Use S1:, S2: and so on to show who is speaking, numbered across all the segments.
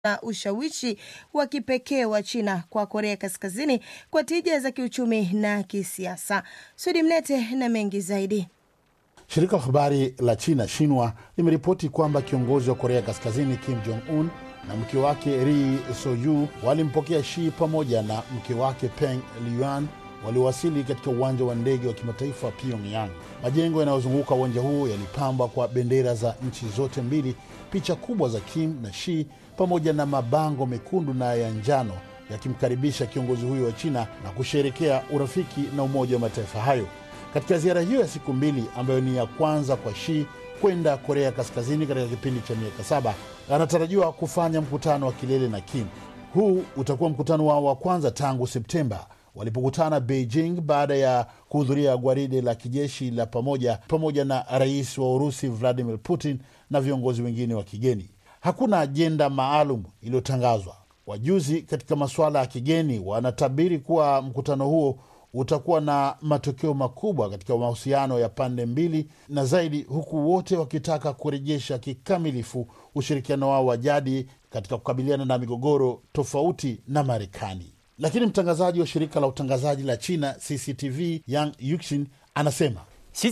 S1: na ushawishi wa kipekee wa China kwa Korea Kaskazini kwa tija za kiuchumi na kisiasa. Sudi Mnete na mengi zaidi.
S2: Shirika la habari la China Xinhua limeripoti kwamba kiongozi wa Korea Kaskazini Kim Jong Un na mke wake Ri Soyu walimpokea Shi pamoja na mke wake Peng Liyuan waliowasili katika uwanja wa ndege wa kimataifa wa Pyongyang. Majengo yanayozunguka uwanja huo yalipambwa kwa bendera za nchi zote mbili, picha kubwa za Kim na Shi pamoja na mabango mekundu na ya njano yakimkaribisha kiongozi huyo wa China na kusherekea urafiki na Umoja wa Mataifa hayo. Katika ziara hiyo ya siku mbili ambayo ni ya kwanza kwa Shi kwenda Korea Kaskazini katika kipindi cha miaka saba, anatarajiwa kufanya mkutano wa kilele na Kim. Huu utakuwa mkutano wao wa kwanza tangu Septemba walipokutana Beijing baada ya kuhudhuria gwaride la kijeshi la pamoja pamoja na rais wa Urusi Vladimir Putin na viongozi wengine wa kigeni. Hakuna ajenda maalum iliyotangazwa. Wajuzi katika masuala ya kigeni wanatabiri kuwa mkutano huo utakuwa na matokeo makubwa katika mahusiano ya pande mbili na zaidi, huku wote wakitaka kurejesha kikamilifu ushirikiano wao wa jadi katika kukabiliana na migogoro tofauti na Marekani. Lakini mtangazaji wa shirika la utangazaji la China CCTV Yang Yuxin anasema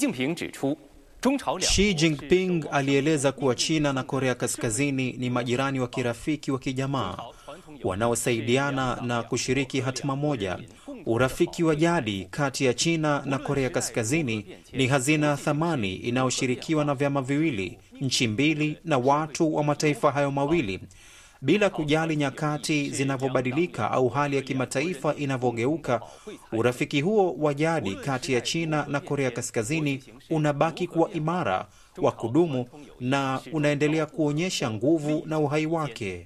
S3: Xi Jinping alieleza kuwa China na Korea Kaskazini ni majirani wa kirafiki wa kijamaa wanaosaidiana na kushiriki hatima moja. Urafiki wa jadi kati ya China na Korea Kaskazini ni hazina ya thamani inayoshirikiwa na vyama viwili, nchi mbili na watu wa mataifa hayo mawili bila kujali nyakati zinavyobadilika au hali ya kimataifa inavyogeuka, urafiki huo wa jadi kati ya China na Korea Kaskazini unabaki kuwa imara, wa kudumu na unaendelea kuonyesha nguvu na uhai wake.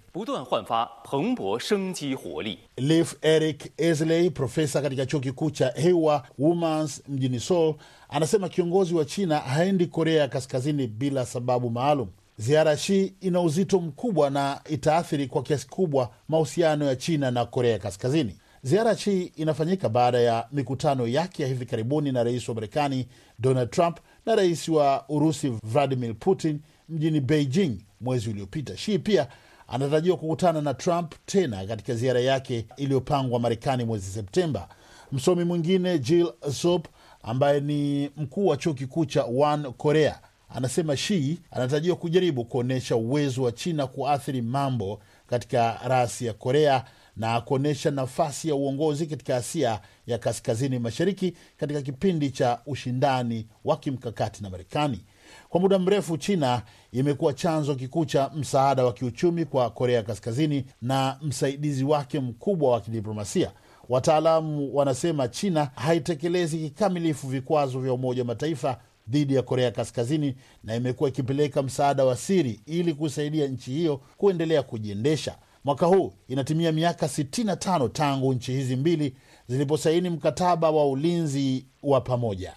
S2: Leif Erik Esley, profesa katika chuo kikuu cha Hewa Womans mjini Seoul, anasema kiongozi wa China haendi Korea ya Kaskazini bila sababu maalum. Ziara ya Shi ina uzito mkubwa na itaathiri kwa kiasi kubwa mahusiano ya China na Korea Kaskazini. Ziara ya Shi inafanyika baada ya mikutano yake ya hivi karibuni na rais wa Marekani Donald Trump na rais wa Urusi Vladimir Putin mjini Beijing mwezi uliopita. Shi pia anatarajiwa kukutana na Trump tena katika ziara yake iliyopangwa Marekani mwezi Septemba. Msomi mwingine Jill Sop ambaye ni mkuu wa chuo kikuu cha One Korea anasema Shi anatarajiwa kujaribu kuonyesha uwezo wa China kuathiri mambo katika rasi ya Korea na kuonyesha nafasi ya uongozi katika Asia ya kaskazini mashariki katika kipindi cha ushindani wa kimkakati na Marekani. Kwa muda mrefu, China imekuwa chanzo kikuu cha msaada wa kiuchumi kwa Korea Kaskazini na msaidizi wake mkubwa wa kidiplomasia. Wataalamu wanasema China haitekelezi kikamilifu vikwazo vya Umoja wa Mataifa dhidi ya Korea Kaskazini na imekuwa ikipeleka msaada wa siri ili kusaidia nchi hiyo kuendelea kujiendesha. Mwaka huu inatimia miaka 65 tangu nchi hizi mbili ziliposaini mkataba wa ulinzi wa pamoja.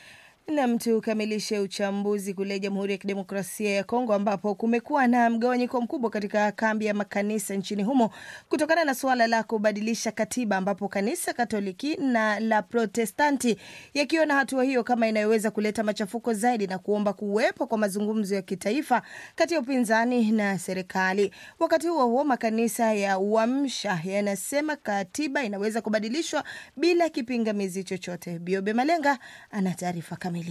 S1: Nam, tukamilishe uchambuzi kule Jamhuri ya Kidemokrasia ya Kongo ambapo kumekuwa na mgawanyiko mkubwa katika kambi ya makanisa nchini humo kutokana na suala la kubadilisha katiba, ambapo kanisa Katoliki na la Protestanti yakiona hatua hiyo kama inayoweza kuleta machafuko zaidi na kuomba kuwepo kwa mazungumzo ya kitaifa kati ya upinzani na serikali. Wakati huo huo, makanisa ya Uamsha yanasema katiba inaweza kubadilishwa bila kipingamizi chochote. Biobe Malenga ana taarifa kamili.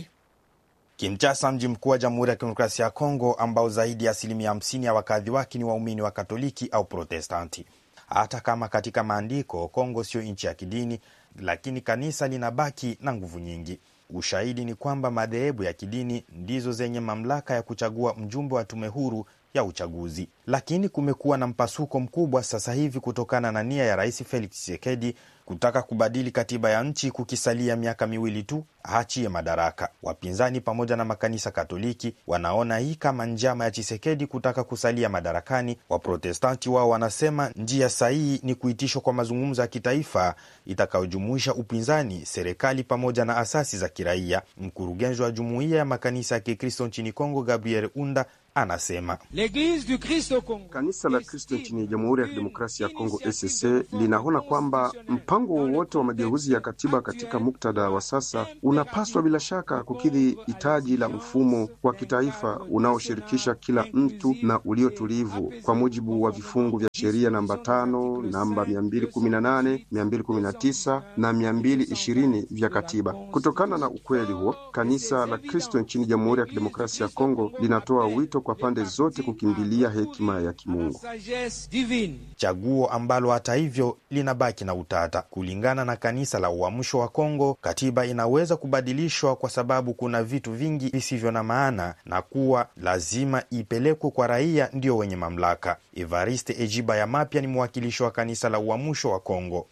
S4: Kinshasa, mji mkuu wa Jamhuri ya Kidemokrasia ya Kongo, ambao zaidi ya asilimia hamsini ya wakazi wake ni waumini wa Katoliki au Protestanti. Hata kama katika maandiko Kongo sio nchi ya kidini, lakini kanisa linabaki na nguvu nyingi. Ushahidi ni kwamba madhehebu ya kidini ndizo zenye mamlaka ya kuchagua mjumbe wa tume huru ya uchaguzi. Lakini kumekuwa na mpasuko mkubwa sasa hivi kutokana na nia ya Rais Felix Tshisekedi kutaka kubadili katiba ya nchi kukisalia miaka miwili tu aachie madaraka. Wapinzani pamoja na makanisa Katoliki wanaona hii kama njama ya Chisekedi kutaka kusalia madarakani. Waprotestanti wao wanasema njia sahihi ni kuitishwa kwa mazungumzo ya kitaifa itakayojumuisha upinzani, serikali pamoja na asasi za kiraia. Mkurugenzi wa jumuiya ya makanisa ya Kikristo nchini Kongo, Gabriel Unda, anasema
S5: Kanisa la Kristo nchini Jamhuri ya Kidemokrasia ya Kongo ECC linaona kwamba mpango wowote wa mageuzi ya katiba katika muktadha wa sasa unapaswa bila shaka kukidhi hitaji la mfumo wa kitaifa unaoshirikisha kila mtu na uliotulivu kwa mujibu wa vifungu vya sheria namba tano, namba 218, 219 na 220 vya katiba. Kutokana na ukweli huo, kanisa la Kristo nchini Jamhuri ya Kidemokrasia ya Kongo linatoa wito kwa pande zote kukimbilia hekima ya kimungu.
S4: chaguo ambalo hata hivyo linabaki na utata. Kulingana na kanisa la Uamsho wa Kongo, katiba inaweza kubadilishwa kwa sababu kuna vitu vingi visivyo na maana na kuwa lazima ipelekwe kwa raia ndio wenye mamlaka. Evariste Ejiba ya Mapya ni mwakilishi wa kanisa la Uamsho wa Kongo.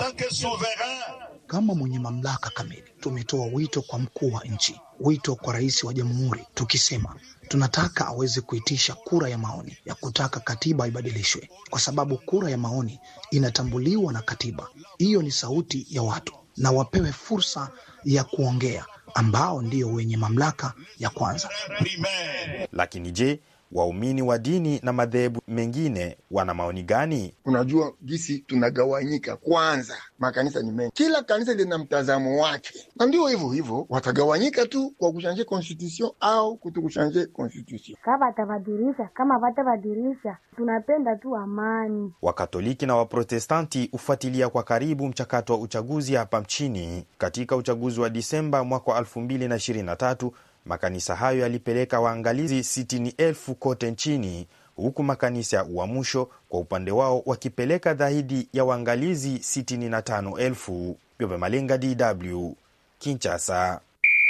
S6: Kama mwenye mamlaka kamili, tumetoa wito kwa mkuu wa nchi, wito kwa rais wa jamhuri, tukisema tunataka aweze kuitisha kura ya maoni ya kutaka katiba ibadilishwe, kwa sababu kura ya maoni inatambuliwa na katiba. Hiyo ni sauti ya watu, na wapewe fursa ya kuongea, ambao ndio wenye mamlaka ya kwanza.
S4: Lakini je, waumini wa dini na madhehebu mengine wana maoni gani?
S7: Unajua gisi tunagawanyika. Kwanza, makanisa ni mengi, kila kanisa lina mtazamo wake, na ndio hivyo hivyo watagawanyika tu kwa kushanje constitution au kutokushanje constitution.
S8: Kama watabadilisha, kama watabadilisha, tunapenda tu amani.
S4: Wakatoliki na Waprotestanti hufuatilia kwa karibu mchakato wa uchaguzi hapa nchini. Katika uchaguzi wa Disemba mwaka wa 2023 makanisa hayo yalipeleka waangalizi sitini elfu kote nchini, huku makanisa ya Uamsho kwa upande wao wakipeleka zaidi ya waangalizi sitini na tano elfu. Byobe Malenga, DW, Kinshasa.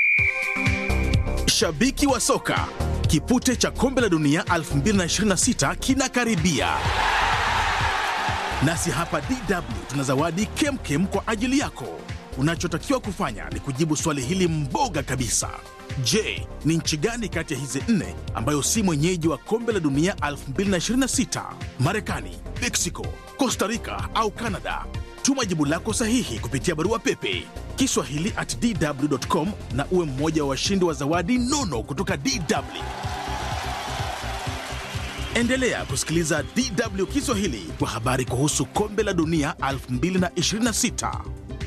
S9: Shabiki wa soka, kipute cha kombe la dunia 2026 kinakaribia, nasi hapa DW tuna zawadi kemkem kwa ajili yako. Unachotakiwa kufanya ni kujibu swali hili mboga kabisa. Je, ni nchi gani kati ya hizi nne ambayo si mwenyeji wa kombe la dunia 2026? Marekani, Mexico, Costa Rica au Canada? Tuma jibu lako sahihi kupitia barua pepe kiswahili at dw.com na uwe mmoja wa washindi wa zawadi nono kutoka DW. Endelea kusikiliza DW Kiswahili kwa habari kuhusu kombe la dunia 2026.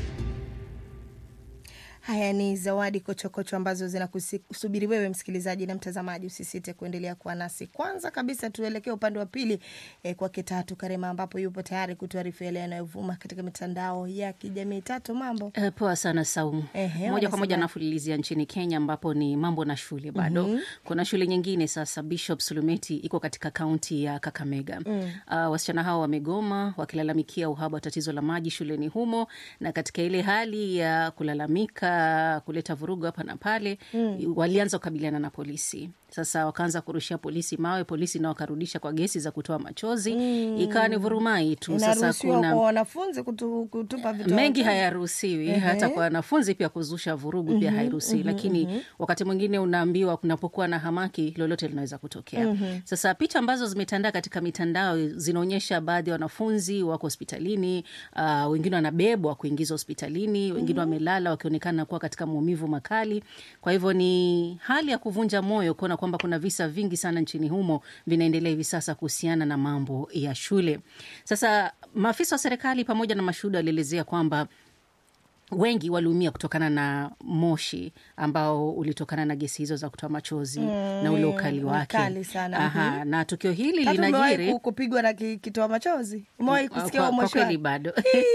S1: Haya ni zawadi kochokocho ambazo zinakusubiri wewe msikilizaji na mtazamaji. Usisite kuendelea kuwa nasi. Kwanza kabisa, tuelekee upande wa pili eh, kwake Tatu Karema ambapo yupo tayari kutuarifu yale yanayovuma katika mitandao ya kijamii. Tatu, mambo
S10: Uh, poa sana Saumu.
S1: Ehe,
S10: moja kwa
S1: wanasema-
S10: moja nafulilizia nchini Kenya ambapo ni mambo na shule bado.
S1: Mhm.
S10: Kuna shule nyingine sasa, Bishop Sulumeti iko katika kaunti ya Kakamega. Uh, wasichana hao wamegoma wakilalamikia uhaba wa tatizo la maji shuleni humo, na katika ile hali ya kulalamika, kuleta vurugu hapa na pale, walianza kukabiliana na polisi. Sasa wakaanza kurushia polisi mawe, polisi nao wakarudisha kwa gesi za kutoa machozi, ikawa ni vurumai tu. Sasa
S1: inaruhusiwa
S10: kuna
S1: kwa wanafunzi kutu, kutupa vitu
S10: mengi hayaruhusiwi
S1: Ehe.
S10: hata kwa wanafunzi pia kuzusha vurugu pia hairuhusiwi lakini wakati mwingine unaambiwa kunapokuwa na hamaki lolote linaweza kutokea sasa picha ambazo zimetandaa katika mitandao zinaonyesha baadhi ya wanafunzi wako hospitalini uh, wengine wanabebwa kuingizwa hospitalini wengine wamelala wakionekana kuwa katika maumivu makali kwa hivyo ni hali ya kuvunja moyo kuona kwamba kuna visa vingi sana nchini humo vinaendelea hivi sasa kuhusiana na mambo ya shule sasa maafisa wa serikali pamoja na mashuhuda walielezea kwamba wengi waliumia kutokana na moshi ambao ulitokana na gesi hizo za kutoa machozi na ule ukali
S1: ni
S10: wake.
S1: kali sana.
S10: Aha,
S1: Mhm.
S10: na tukio hili
S1: Tatu, umewahi
S10: linajiri
S1: ku- kupigwa na ki- kitoa machozi? Umewahi kusikia
S10: kwa,
S1: huo
S10: kwa
S1: moshi
S10: kweli
S1: wake?
S10: bado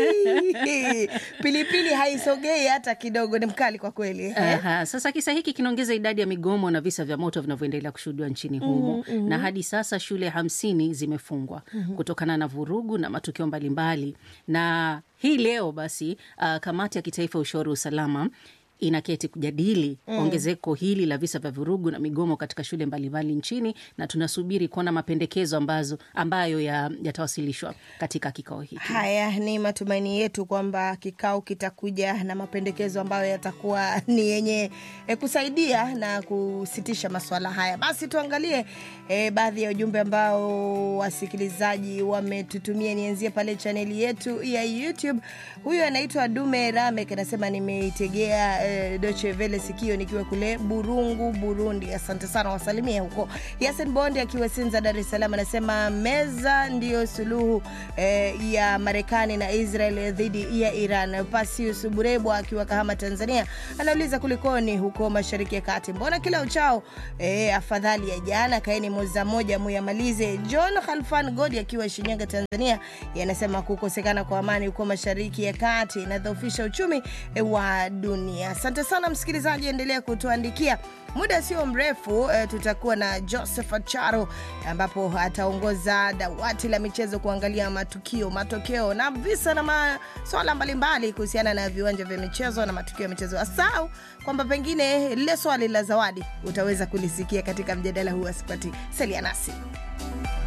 S1: pilipili haisogei hata kidogo, ni mkali kwa kweli. eh?
S10: Aha, sasa kisa hiki kinaongeza idadi ya migomo na visa vya moto vinavyoendelea kushuhudiwa nchini humo na hadi sasa shule hamsini zimefungwa kutokana na vurugu na matukio mbalimbali na hii leo basi uh, kamati ya kitaifa ya ushauri wa usalama inaketi kujadili ongezeko hili la visa vya vurugu na migomo katika shule mbalimbali nchini na tunasubiri kuona mapendekezo ambazo ambayo ya- yatawasilishwa katika kikao hiki
S1: Haya ni matumaini yetu kwamba kikao kitakuja na mapendekezo ambayo yatakuwa ni yenye e, kusaidia na kusitisha masuala haya. Basi tuangalie e, baadhi ya ujumbe ambao wasikilizaji wametutumia. Nianzie pale chaneli yetu ya YouTube. Huyu anaitwa Dume Ramek anasema nimeitegea eh, Deutsche Welle sikio nikiwa kule Burungu, Burundi. Asante sana, wasalimie huko. Yasin Bonde akiwa Sinza, Dar es Salaam anasema meza ndiyo suluhu eh, ya Marekani na Israel dhidi ya Iran. Pasius Burebwa akiwa Kahama, Tanzania anauliza kulikoni huko Mashariki ya Kati, mbona kila uchao eh, afadhali ya jana, kaeni moza moja muyamalize. John Khalfan Godi akiwa Shinyanga, Tanzania yanasema kukosekana kwa amani huko Mashariki ya Kati inadhoofisha uchumi eh, wa dunia. Asante sana msikilizaji, endelea kutuandikia. Muda sio mrefu eh, tutakuwa na Joseph Acharo ambapo ataongoza dawati la michezo kuangalia matukio, matokeo na visa na maswala mbalimbali kuhusiana na viwanja vya michezo na matukio ya michezo. Asau kwamba pengine lile swali la zawadi utaweza kulisikia katika mjadala huu asipati. Salia nasi.